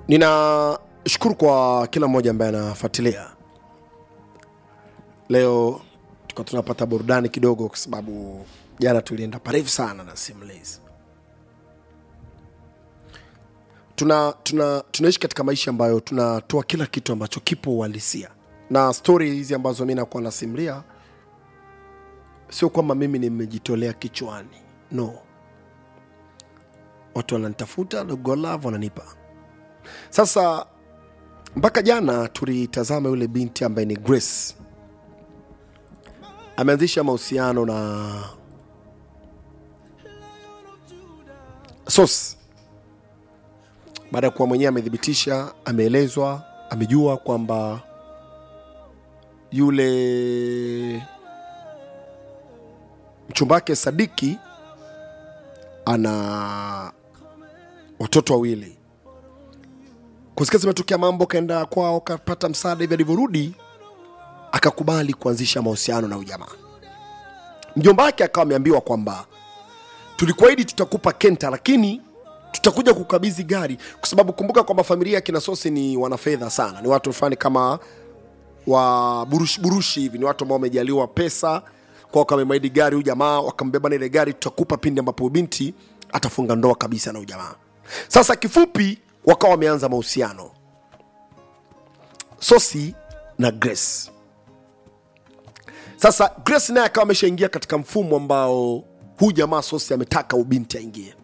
ninashukuru kwa kila mmoja ambaye anafuatilia leo tuka tunapata burudani kidogo kwa sababu jana tulienda parefu sana na simulizi tuna, tuna, tunaishi katika maisha ambayo tunatoa kila kitu ambacho kipo uhalisia na stori hizi ambazo mi nakuwa nasimulia sio kwamba mimi nimejitolea kichwani no watu wananitafuta dogolav wananipa sasa mpaka jana tulitazama yule binti ambaye ni grace ameanzisha mahusiano na sos baada ya kuwa mwenyewe amethibitisha ameelezwa amejua kwamba yule mchumba wake sadiki ana watoto wawili kusikia zimetokea mambo kaenda kwao kapata msaada hivi alivyorudi akakubali kuanzisha mahusiano na ujamaa mjomba wake akawa ameambiwa kwamba tulikuahidi tutakupa kenta lakini tutakuja kukabidhi gari kwa sababu kumbuka kwamba familia ya kina sosi ni wanafedha sana ni watu fulani kama wa burushi burushi hivi ni watu ambao wamejaliwa pesa kwa wakamemaidi gari huyu jamaa wakambeba na ile gari tutakupa pindi ambapo binti atafunga ndoa kabisa na ujamaa sasa kifupi wakawa wameanza mahusiano sosi na grace sasa grace naye akawa ameshaingia katika mfumo ambao huyu jamaa sosi ametaka ubinti aingie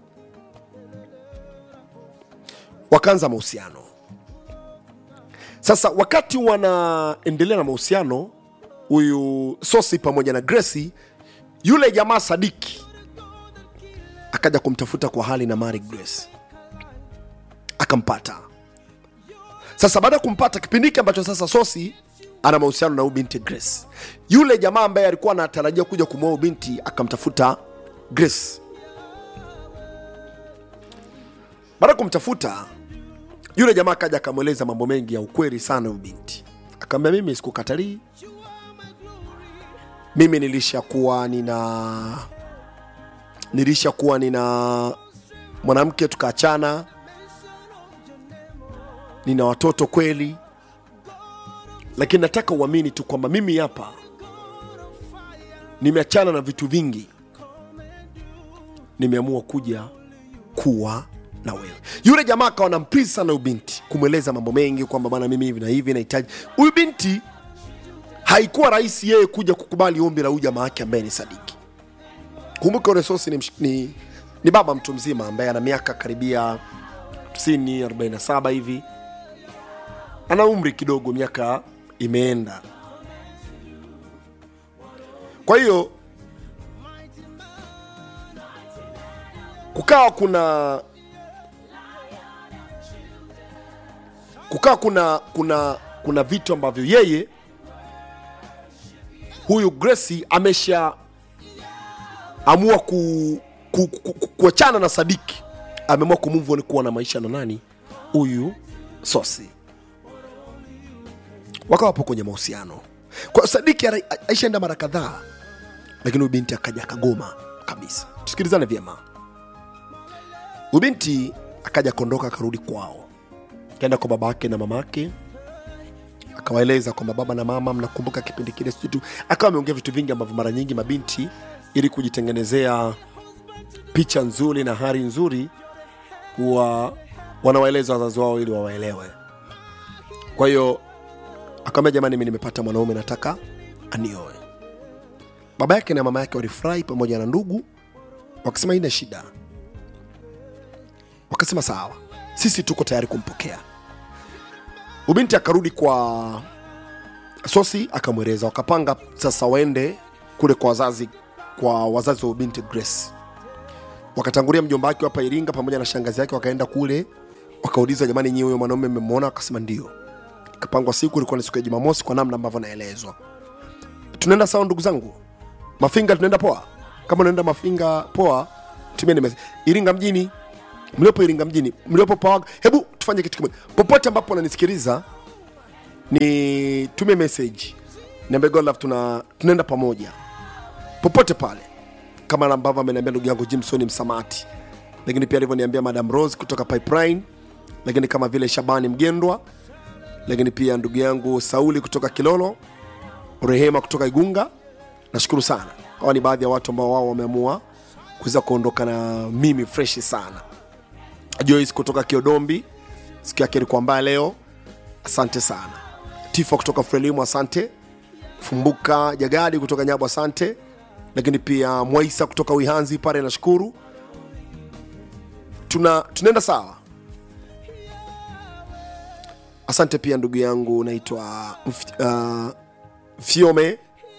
wakaanza mahusiano sasa wakati wanaendelea na mahusiano huyu sosi pamoja na gresi yule jamaa sadiki akaja kumtafuta kwa hali na mari grace akampata sasa baada ya kumpata kipindi hiki ambacho sasa sosi ana mahusiano na huyu binti grace yule jamaa ambaye alikuwa anatarajia kuja kumwoa huyu binti akamtafuta grace baada ya kumtafuta yule jamaa akaja akamweleza mambo mengi ya ukweli sana huyu binti akamwambia mimi sikukatalii mimi nilishakuwa nina nilishakuwa nina mwanamke tukaachana nina watoto kweli lakini nataka uamini tu kwamba mimi hapa nimeachana na vitu vingi nimeamua kuja kuwa na wewe yule jamaa akawa nampisi sana huyu binti kumweleza mambo mengi kwamba bana mimi hivi na hivi nahitaji huyu binti haikuwa rahisi yeye kuja kukubali ombi la huyu jamaa yake ambaye ni sadiki kumbuka yule sosi ni, msh- ni, ni baba mtu mzima ambaye ana miaka karibia 50 47 hivi ana umri kidogo miaka imeenda kwa hiyo kukawa kuna kukawa kuna kuna kuna vitu ambavyo yeye huyu Gracie amesha amua ku, ku, ku, ku, kuachana na Sadiki, ameamua kumove on kuwa na maisha na nani huyu Sosi, wakawa wapo kwenye mahusiano. Kwa Sadiki ara- aishaenda mara kadhaa, lakini huyu binti akaja akagoma kabisa. Tusikilizane vyema. Huyu binti akaja akaondoka akarudi kwao, kaenda kwa baba yake na mama yake akawaeleza kwamba baba na mama mnakumbuka kipindi kile sijui tu akawa ameongea vitu vingi ambavyo mara nyingi mabinti ili kujitengenezea picha nzuri na hali nzuri huwa wanawaeleza wazazi wao ili wawaelewe kwa hiyo akamwambia jamani mi nimepata mwanaume nataka anioe baba yake na mama yake walifurahi pamoja na ndugu wakasema ina shida wakasema sawa sisi tuko tayari kumpokea ubinti akarudi kwa sosi akamweleza wakapanga sasa waende kule kwa wazazi kwa wazazi wa ubinti grace wakatangulia mjomba wake hapa iringa pamoja na shangazi yake wakaenda kule wakauliza jamani nyie huyo mwanaume mmemwona wakasema ndio ikapangwa siku ilikuwa ni siku ya jumamosi kwa namna ambavyo naelezwa tunaenda sawa ndugu zangu mafinga tunaenda poa kama unaenda mafinga poa tumieni message. iringa mjini mliopo iringa mjini mliopo pawaga hebu tufanye kitu kimoja popote ambapo unanisikiliza ni tume message niambie God love tuna tunaenda pamoja popote pale kama ambavyo ameniambia ndugu yangu jimson msamati lakini pia alivyoniambia madam rose kutoka pipeline lakini kama vile shabani mgendwa lakini pia ndugu yangu sauli kutoka kilolo rehema kutoka igunga nashukuru sana hawa ni baadhi ya watu ambao wao wameamua kuweza kuondoka na mimi freshi sana joyce kutoka kiodombi siku yake ilikuwa mbaya leo asante sana tifa kutoka frelimu asante fumbuka jagadi kutoka nyabu asante lakini pia mwaisa kutoka wihanzi pale nashukuru tuna tunaenda sawa asante pia ndugu yangu naitwa uh, fiome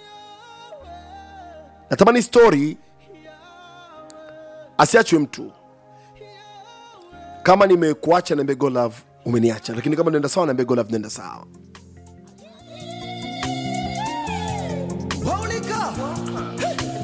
natamani story asiachwe mtu kama nimekuacha na mbego love umeniacha lakini kama naenda sawa na mbego love naenda sawa Holy God.